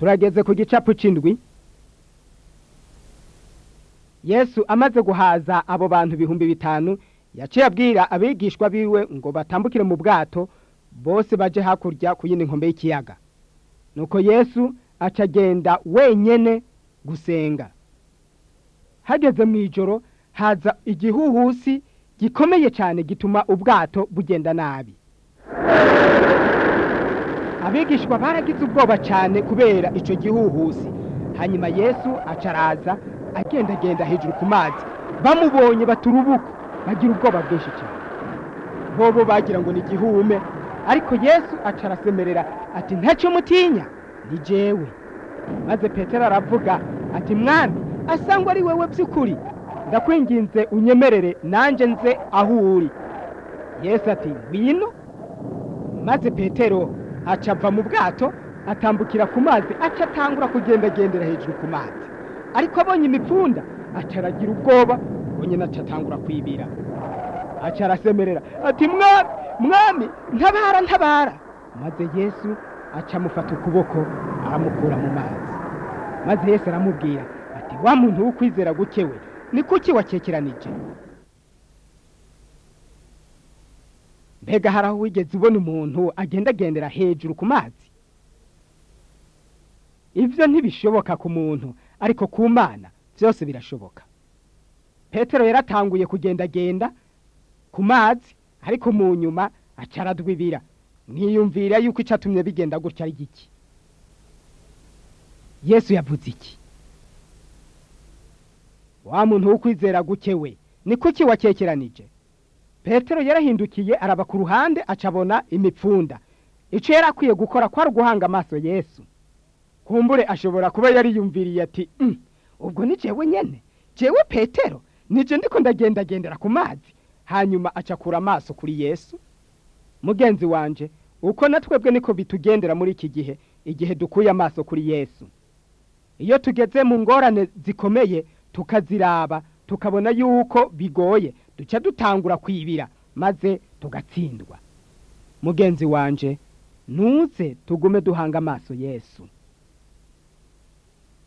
turageze ku gicapu c'indwi yesu amaze guhaza abo bantu ibihumbi bitanu yaciye abwira abigishwa biwe ngo batambukire mu bwato bose baje hakurya ku yindi nkombe y'ikiyaga nuko yesu aca agenda wenyene gusenga hageze mu ijoro haza igihuhusi gikomeye cyane gituma ubwato bugenda nabi abigishwa baragize ubwoba cyane kubera icyo gihuhusi hanyuma yesu aca araza agendagenda hejuru ku mazi bamubonye baturubuka bagira ubwoba bwinshi cyane bobo bagira ngo ni igihume ariko yesu aca arasemerera ati ntacyo mutinya ni jewe maze petero aravuga ati mwami asangwa ari wowe by'ukuri ndakwinginze unyemerere nanjye nze aho uri yesu ati ngwino maze petero aca ava mu bwato atambukira ku mazi aca atangura kugendagendera hejuru ku mazi ariko abonye imipfunda aca aragira ubwoba ubwo nyine aca atangura kwibira aca arasemerera ati mwami mwami ntabara ntabara maze yesu aca amufata ukuboko aramukura mu mazi maze yesu aramubwira ati wa muntu w'ukwizera gukewe ni kuki wakekeranije mbega hari aho wigeze ubona umuntu agendagendera hejuru ku mazi ibyo ntibishoboka ku muntu ariko ku mana byose birashoboka petero yaratanguye kugendagenda ku mazi ariko mu nyuma aca aradwibira mwiyumvira yuko icatumye bigenda gutya ari giki yesu yavuze iki wa muntu w'ukwizera gukewe ni kuki wakekeranije petero yarahindukiye araba ku ruhande acabona imipfunda icyo yari akwiye gukora kwari uguhanga amaso yesu kumbure ashobora kuba yariyumviriye ati ubwo ni jewe nyene jewe petero nije ndiko ndagendagendera ku mazi hanyuma acakura amaso kuri yesu mugenzi wanje uko natwebwe niko bitugendera muri iki gihe igihe dukuye amaso kuri yesu iyo tugeze mu ngorane zikomeye tukaziraba tukabona yuko bigoye duca dutangura kwibira maze tugatsindwa mugenzi wanje ntuze tugume duhanga amaso yesu